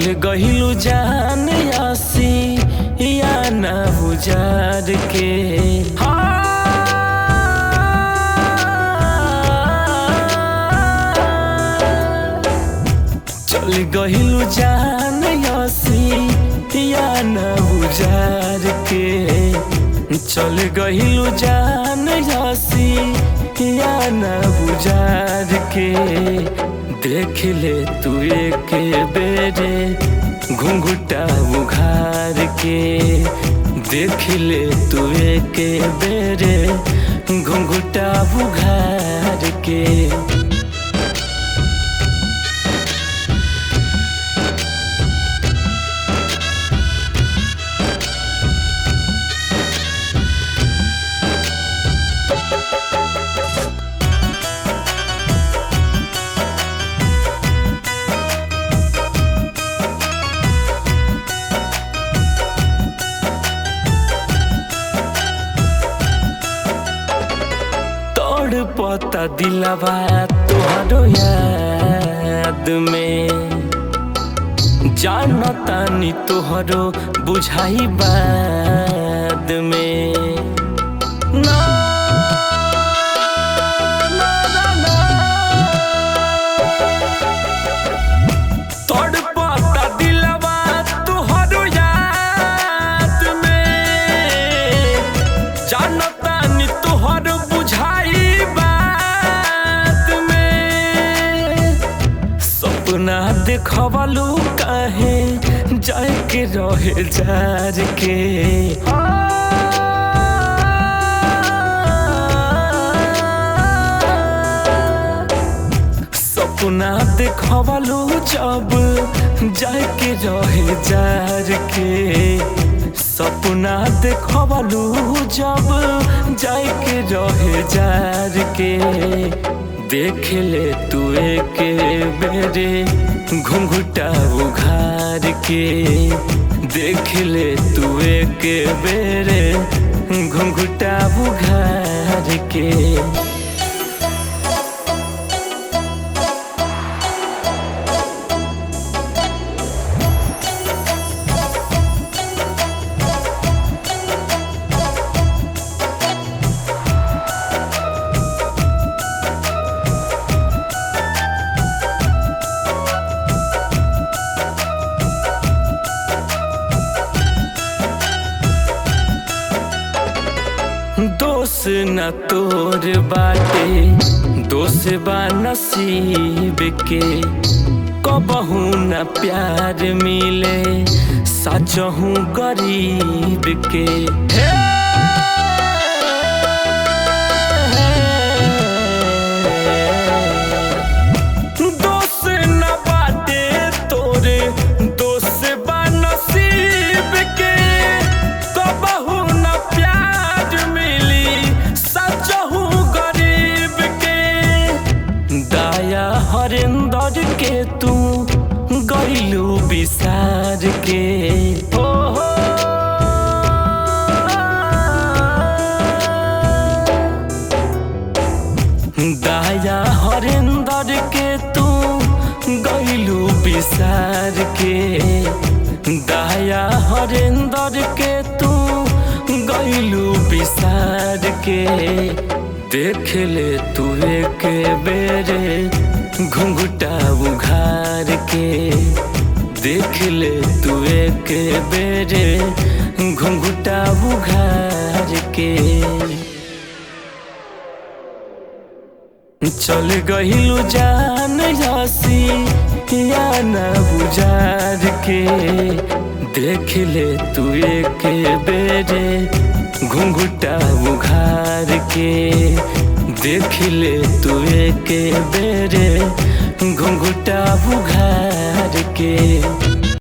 गहिलू जान आसी या ना बुजार के चल गहिलू जान आसी या ना बुजार के चल गहिलू जान आसी या ना बुजार के देख ले तू एक बेरे घुंघुटा उघार के देख ले तू एक बेरे घुंघुटा उघार के तोड़ पता दिलवा तोहरो याद में जानतानी तोहरो बुझाई बाद में ना, ना, ना, ना। तोड़ पता दिलवा तोहरो याद में जानतानी तोहर बुझाई बात में सपना देखवलू काहे जाए के रहे जार के सपना देखवलू जब जाए के रहे जार के सपना देखवलू जब जाए के रहे जार के देख ले तू एक बेरे घुंघुटा उघार के देख ले तू एक बेरे घुंघुटा उघार के दोष न तोर बाटे दोष बा नसीब के कबहू न प्यार मिले सचहू गरीब के हे! दोष न बाटे तोरे दोष बा नसीब के कबहू न प्यार मिली सचहू गरीब के दाया हरेंदर के तू गईलू विसार के ओ हो दाया हरेंदर के तू गईलू विसार के दाया हरेंदर के तू गईलू विसार के देख ले तू एक बेरे घुंघुटा उघार के देख ले तू एक बेरे घुंघुटा उघार के चल गहिलू जान हसी या ना बुझार के देख ले तू एक बेरे घुंघुटा उघार के देख ले तू एक बेरे घुंघुटा उघार के